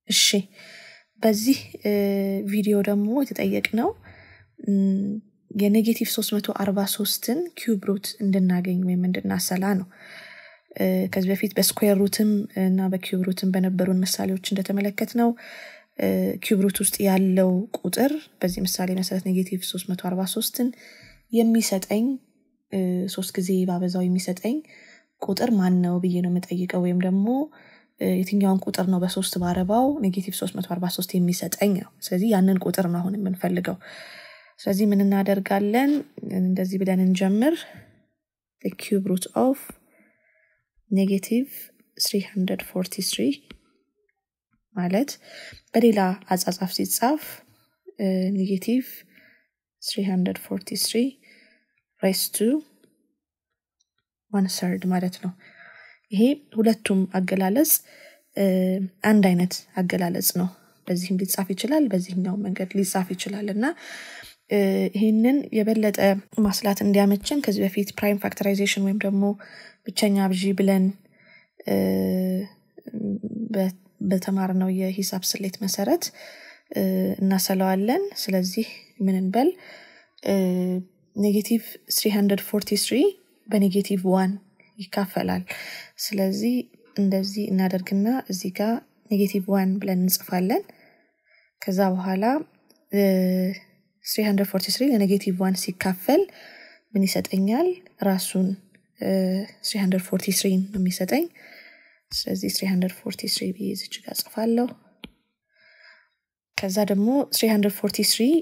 እሺ በዚህ ቪዲዮ ደግሞ የተጠየቅነው የኔጌቲቭ 343ን ኪዩብ ሩት እንድናገኝ ወይም እንድናሰላ ነው። ከዚህ በፊት በስኩዌር ሩትም እና በኪዩብ ሩትም በነበሩን ምሳሌዎች እንደተመለከት ነው ኪዩብ ሩት ውስጥ ያለው ቁጥር በዚህ ምሳሌ መሰረት ኔጌቲቭ 343ን የሚሰጠኝ ሶስት ጊዜ ባበዛው የሚሰጠኝ ቁጥር ማን ነው ብዬ ነው የምጠይቀው ወይም ደግሞ የትኛውን ቁጥር ነው በሶስት ባረባው ኔጌቲቭ 343 የሚሰጠኝ ነው። ስለዚህ ያንን ቁጥር ነው አሁን የምንፈልገው። ስለዚህ ምን እናደርጋለን? እንደዚህ ብለን እንጀምር። ኪዩብ ሩት ኦፍ ኔጌቲቭ 343 ማለት በሌላ አጻጻፍ ሲጻፍ ኔጌቲቭ 343 ሬስ ቱ ዋን ሰርድ ማለት ነው። ይሄ ሁለቱም አገላለጽ አንድ አይነት አገላለጽ ነው። በዚህም ሊጻፍ ይችላል፣ በዚህኛው መንገድ ሊጻፍ ይችላል እና ይህንን የበለጠ ማስላት እንዲያመችን ከዚህ በፊት ፕራይም ፋክተራይዜሽን ወይም ደግሞ ብቸኛ ብዢ ብለን በተማርነው የሂሳብ ስሌት መሰረት እናሰለዋለን። ስለዚህ ምን እንበል ኔጌቲቭ 343 በኔጌቲቭ ዋን ይካፈላል። ስለዚህ እንደዚህ እናደርግና እዚህ ጋር ኔጌቲቭ ዋን ብለን እንጽፋለን። ከዛ በኋላ 343 ለኔጌቲቭ ዋን ሲካፈል ምን ይሰጠኛል? ራሱን 343 ነው የሚሰጠኝ። ስለዚህ 343 ብዬ ዝች ጋር ጽፋለሁ። ከዛ ደግሞ 343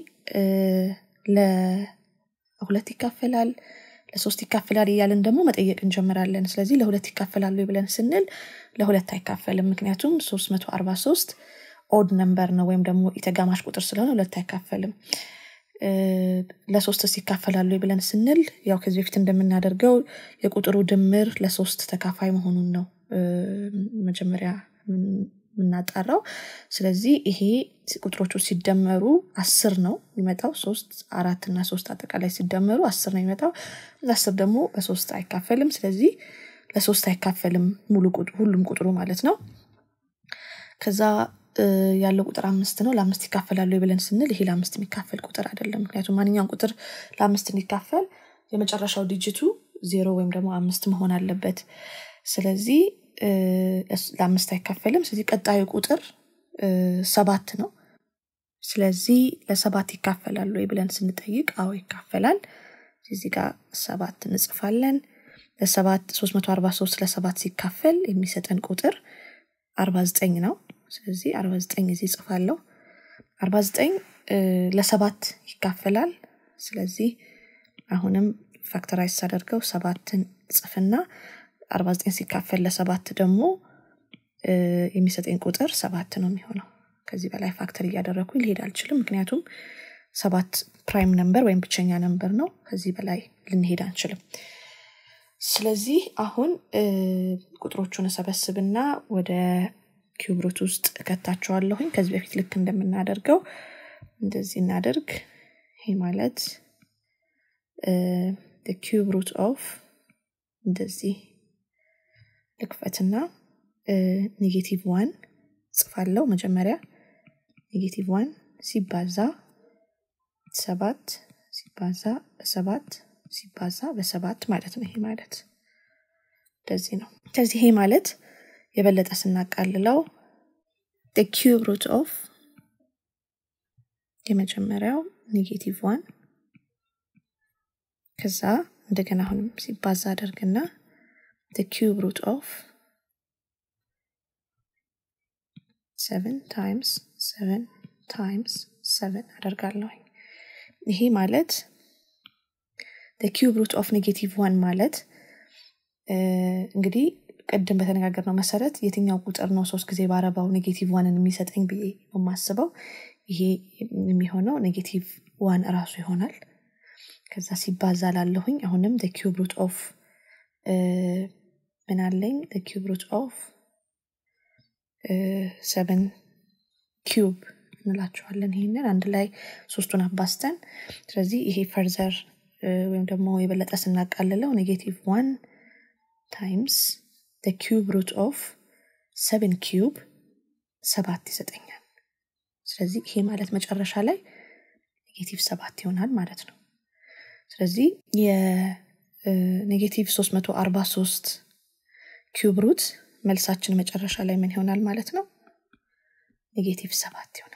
ለሁለት ይካፈላል ለሶስት ይካፈላል እያለን ደግሞ መጠየቅ እንጀምራለን። ስለዚህ ለሁለት ይካፈላሉ ብለን ስንል ለሁለት አይካፈልም። ምክንያቱም 343 ኦድ ነምበር ነው ወይም ደግሞ የተጋማሽ ቁጥር ስለሆነ ሁለት አይካፈልም። ለሶስትስ ይካፈላሉ ብለን ስንል ያው ከዚህ በፊት እንደምናደርገው የቁጥሩ ድምር ለሶስት ተካፋይ መሆኑን ነው መጀመሪያ የምናጣራው። ስለዚህ ይሄ ቁጥሮቹ ሲደመሩ አስር ነው የሚመጣው። ሶስት አራት እና ሶስት አጠቃላይ ሲደመሩ አስር ነው የሚመጣው። አስር ደግሞ በሶስት አይካፈልም። ስለዚህ ለሶስት አይካፈልም ሙሉ ሁሉም ቁጥሩ ማለት ነው። ከዛ ያለው ቁጥር አምስት ነው። ለአምስት ይካፈላሉ ብለን ስንል ይሄ ለአምስት የሚካፈል ቁጥር አይደለም። ምክንያቱም ማንኛውም ቁጥር ለአምስት እንዲካፈል የመጨረሻው ዲጂቱ ዜሮ ወይም ደግሞ አምስት መሆን አለበት። ስለዚህ ለአምስት አይካፈልም። ስለዚህ ቀጣዩ ቁጥር ሰባት ነው። ስለዚህ ለሰባት ይካፈላሉ ወይ ብለን ስንጠይቅ አዎ ይካፈላል። እዚህ ጋር ሰባት እንጽፋለን። ለሰባት 343 ለሰባት ሲካፈል የሚሰጠን ቁጥር 49 ነው። ስለዚህ 49 እዚህ ጽፋለሁ። 49 ለሰባት ይካፈላል። ስለዚህ አሁንም ፋክተራይዝ ሳደርገው ሰባትን ጽፍና 49 ሲካፈል ለሰባት ደግሞ የሚሰጠኝ ቁጥር ሰባት ነው የሚሆነው። ከዚህ በላይ ፋክተር እያደረግኩኝ ሊሄድ አልችልም። ምክንያቱም ሰባት ፕራይም ነምበር ወይም ብቸኛ ነምበር ነው። ከዚህ በላይ ልንሄድ አንችልም። ስለዚህ አሁን ቁጥሮቹን እሰበስብና ወደ ኪዩብሩት ውስጥ እከታቸዋለሁኝ። ከዚህ በፊት ልክ እንደምናደርገው እንደዚህ እናደርግ። ይሄ ማለት ኪዩብ ሩት ኦፍ እንደዚህ ልክፈትና ኔጌቲቭ ዋን ጽፋለው መጀመሪያ ኔጌቲቭ ዋን ሲባዛ ሰባት ሲባዛ በሰባት ሲባዛ በሰባት ማለት ነው። ይሄ ማለት እንደዚህ ነው። ከዚህ ይሄ ማለት የበለጠ ስናቃልለው ኪዩብ ሩት ኦፍ የመጀመሪያው ኔጌቲቭ ዋን ከዛ እንደገና አሁንም ሲባዛ አደርግና ኪዩብ ሩት ኦፍ ሰቨን ታይምስ ሰቨን ታይምስ ሰቨን አደርጋለሁኝ። ይሄ ማለት ኪዩብ ሩት ኦፍ ኔጌቲቭ ዋን ማለት እንግዲህ ቅድም በተነጋገርነው መሰረት የትኛው ቁጥር ነው ሶስት ጊዜ ባረባው ኔጌቲቭ ዋንን የሚሰጠኝ ብዬ የማስበው ይሄ የሚሆነው ኔጌቲቭ ዋን እራሱ ይሆናል። ከዛ ሲባዛ ላለሁኝ አሁንም ኪዩብ ሩት ኦፍ ምን አለኝ ኪዩብ ሩት ኦፍ ሰቨን ኪዩብ እንላቸዋለን። ይህንን አንድ ላይ ሶስቱን አባስተን ስለዚህ ይሄ ፈርዘር ወይም ደግሞ የበለጠ ስናቃልለው ኔጌቲቭ ዋን ታይምስ ኪዩብ ሩት ኦፍ ሰቨን ኪዩብ ሰባት ይሰጠኛል ስለዚህ ይሄ ማለት መጨረሻ ላይ ኔጌቲቭ ሰባት ይሆናል ማለት ነው ስለዚህ የኔጌቲቭ 343 ኪዩብ ሩት መልሳችን መጨረሻ ላይ ምን ይሆናል ማለት ነው ኔጌቲቭ ሰባት ይሆናል